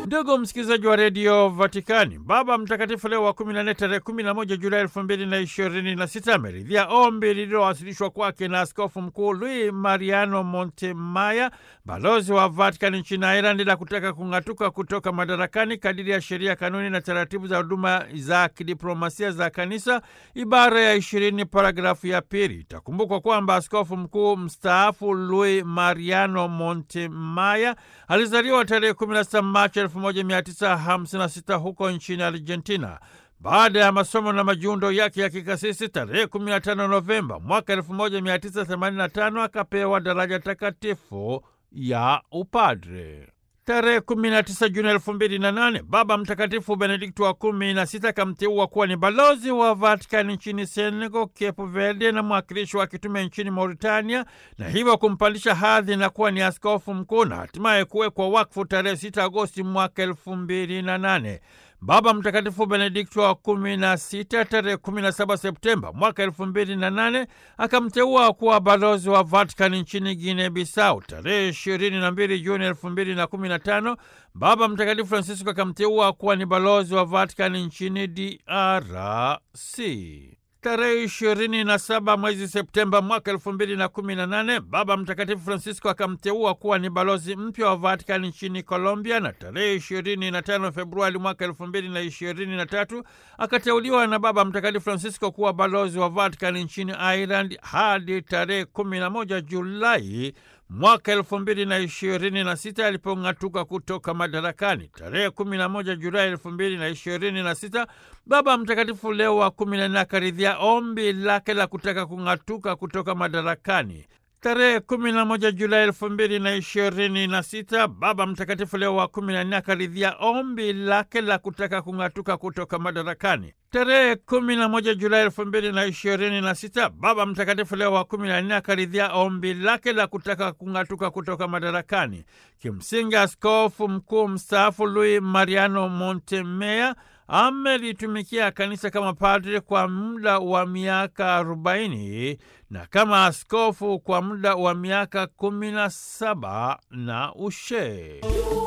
Ndugu msikilizaji wa redio Vatikani, Baba Mtakatifu Leo wa 14 tarehe 11 Julai elfu mbili na ishirini na sita ameridhia ombi lililowasilishwa kwake na Askofu Mkuu Luis Mariano Montemaya, balozi wa Vatikani nchini Ireland, la kutaka kung'atuka kutoka madarakani kadiri ya sheria, kanuni na taratibu za huduma za kidiplomasia za Kanisa, ibara ya ishirini paragrafu ya pili. Itakumbukwa kwamba askofu mkuu mstaafu Luis Mariano Montemaya alizaliwa tarehe 16 Machi 1956 huko nchini Argentina. Baada ya masomo na majiundo yake ya kikasisi, tarehe 15 Novemba mwaka 1985 akapewa daraja takatifu ya upadre. Tarehe 19 Juni 2008 Baba Mtakatifu Benedikto wa kumi na sita akamteua kuwa ni balozi wa Vatikani nchini Senegal, Cape Verde na mwakilishi wa kitume nchini Mauritania, na hivyo kumpandisha hadhi na kuwa ni askofu mkuu na hatimaye kuwekwa wakfu tarehe 6 Agosti mwaka 2008. Baba Mtakatifu Benedikto wa kumi na sita tarehe 17 Septemba mwaka elfu mbili na nane akamteua kuwa balozi wa Vatikani nchini Guinea Bissau. Tarehe ishirini na mbili Juni elfu mbili na kumi na tano Baba Mtakatifu Francisco akamteua kuwa ni balozi wa Vatikani nchini DRC. Tarehe ishirini na saba mwezi Septemba mwaka elfu mbili na kumi na nane Baba Mtakatifu Francisco akamteua kuwa ni balozi mpya wa Vatikani nchini Colombia, na tarehe ishirini na tano Februari mwaka elfu mbili na ishirini na tatu akateuliwa na Baba Mtakatifu Francisco kuwa balozi wa Vatikani nchini Ireland hadi tarehe kumi na moja Julai mwaka elfu mbili na ishirini na sita alipong'atuka kutoka madarakani. Tarehe kumi na moja Julai elfu mbili na ishirini na sita Baba Mtakatifu Leo wa kumi na nne akaridhia ombi lake la kutaka kung'atuka kutoka madarakani. Tarehe kumi na moja Julai elfu mbili na ishirini na sita Baba Mtakatifu Leo wa kumi na nne akaridhia ombi lake la kutaka kung'atuka kutoka madarakani. Tarehe kumi na moja Julai elfu mbili na ishirini na sita Baba Mtakatifu Leo wa kumi na nne akaridhia ombi lake la kutaka kung'atuka kutoka madarakani. Kimsingi, askofu mkuu mstaafu Luis Mariano Montemea amelitumikia kanisa kama padre kwa muda wa miaka arobaini na kama askofu kwa muda wa miaka kumi na saba na ushee